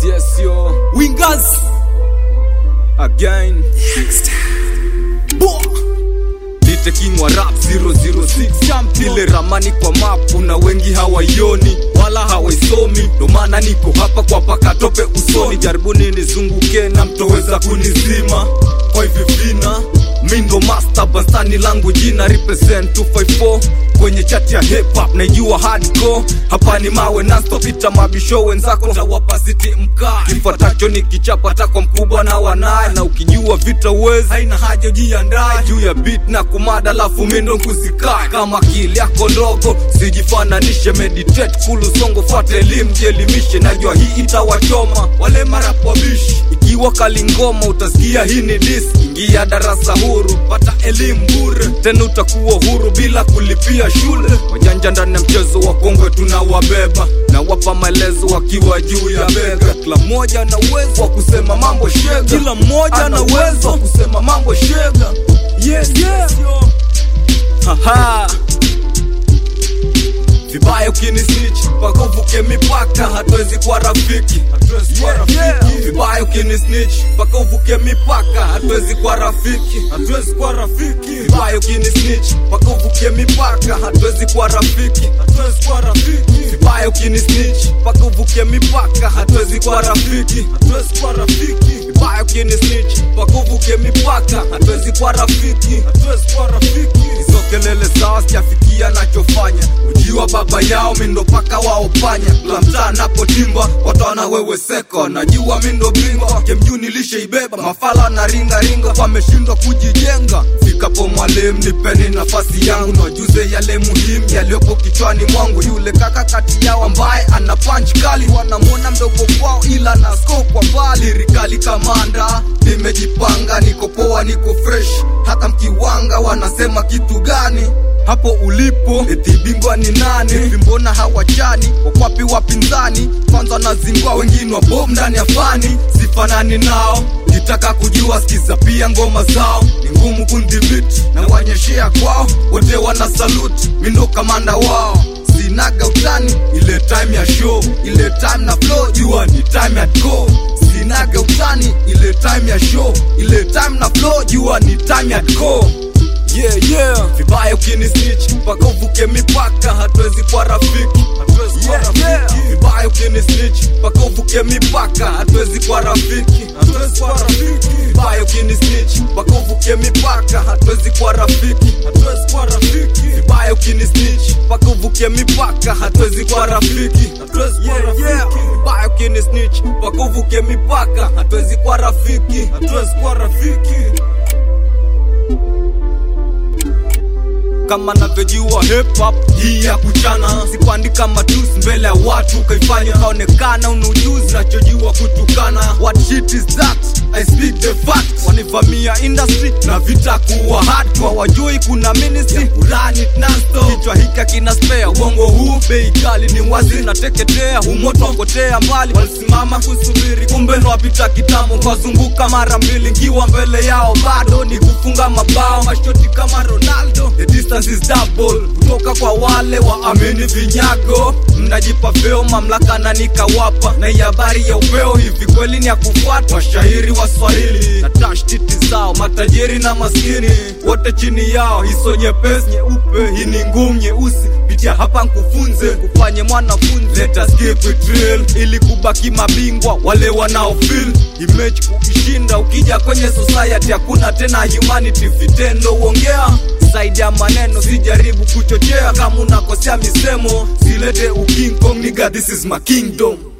yes yo Wingers again Boah. Nite king wa rap 006 champion ile ramani kwa map na wengi hawaioni wala hawaisomi ndo maana niko hapa kwa paka tope usoni jaribuni nizunguke na mtoweza kunizima kwa hivi vina mi ndo master bastani langu jina represent 254 kwenye chat ya hip hop naijua hardcore hapa ni mawe nonstop ita mabisho wenzako tawapa siti mkaa kifuatacho ni kichapa tako mkubwa na wanaye na ukijua vita uwezi haina haja ujiandae juu ya beat na kumada lafu mindo nkusikae kama akili yako ndogo sijifananishe meditate kulu songo fuate elimu jielimishe najua hii itawachoma wale marapwabishi ikiwa kalingoma utasikia hii ni dis ingia darasa huru pata elimu bure tena utakuwa huru bila kulipia shule wajanja ndani ya mchezo wa kongwe tunawabeba na wapa maelezo wakiwa juu ya bega kila mmoja ana uwezo wa kusema mambo shega kila mmoja ana uwezo wa kusema mambo shega yes, yes. Haha. vibaya ukinisnitch mpaka uvuke mipaka hatuwezi kuwa rafiki vibaya ukinisnitch mpaka uvuke mipaka hatuwezi kuwa rafiki hatuwezi kuwa rafiki vibaya ukinisnitch mpaka uvuke mipaka hatuwezi kuwa rafiki hatuwezi kuwa rafiki vibaya ukinisnitch mpaka uvuke mipaka hatuwezi kuwa rafiki hatuwezi kuwa rafiki vibaya ukinisnitch mpaka uvuke mipaka hatuwezi kuwa rafiki hatuwezi kuwa rafiki hizo kelele sawa sijafikia nachofanya ujiwa baba yao mindo paka waopanya la mtaa napotimba wataona wewe seko najua mindo bingwa kemjuu nilisheibeba mafala na ringaringa wameshindwa kujijenga fikapo mwalimu nipeni nafasi yangu najuze yale muhimu yaliyopo kichwani mwangu yule kaka kati yao ambaye ana punch kali wanamwona mdogo kwao ila na scope kwa mbali rikali kamanda nimejipanga niko poa niko fresh hata mkiwanga wanasema kitu gani hapo ulipo eti bingwa ni nani Hivi mbona hawachani wakwapi wapinzani kwanza nazingwa wengine wa bom ndani ya fani sifanani nao kitaka kujua skiza pia ngoma zao ni ngumu kundhibiti na wanyeshea kwao wote wana saluti mindo kamanda wao sinaga utani ile time ya show ile time na flow jua ni time ya go sinaga utani ile time ya show ile time na flow jua ni time ya go yeah, yeah. vibaya ukinisnitch mpaka uvuke mipaka hatuwezi kuwa rafiki hatuwezi kuwa rafiki vibaya ukinisnitch mpaka uvuke mipaka hatuwezi kuwa rafiki hatuwezi kuwa rafiki vibaya ukinisnitch mpaka uvuke mipaka hatuwezi kuwa rafiki hatuwezi kuwa rafiki vibaya ukinisnitch mpaka uvuke mipaka hatuwezi kuwa rafiki hatuwezi kuwa rafiki vibaya ukinisnitch mpaka uvuke mipaka hatuwezi kuwa rafiki hatuwezi kuwa rafiki kama navyojua hip hop hii ya kuchana sikuandika matusi mbele ya watu ukaifanya ukaonekana una ujuzi nachojua kutukana what shit is that i speak the fact wanivamia industry na vita kuwa hardcore wajui kuna ministry urani nasto kichwa hika kina spare uongo huu bei kali ni wazi nateketea umoto wakotea mbali walisimama kusubiri kumbe nwapita kitambo kwazunguka mara mbili nkiwa mbele yao bado ni kufunga mabao mashoti kama ronaldo the distance is double kutoka kwa wale waamini vinyago mnajipa vyeo mamlaka na nikawapa na hii habari ya upeo hivi kweli ni ya kufuata washairi wa swahili na tashtiti zao matajiri na maskini wote chini yao hiso nyepesi nyeupe hii ni ngumu nyeusi pitia hapa nkufunze kufanye mwanafunzi Let us keep it real ili kubaki mabingwa wale wanao feel image kuishinda ukija kwenye society hakuna tena humanity vitendo uongea zaidi ya maneno sijaribu kuchochea kama unakosea misemo silete uking kong nigga this is my kingdom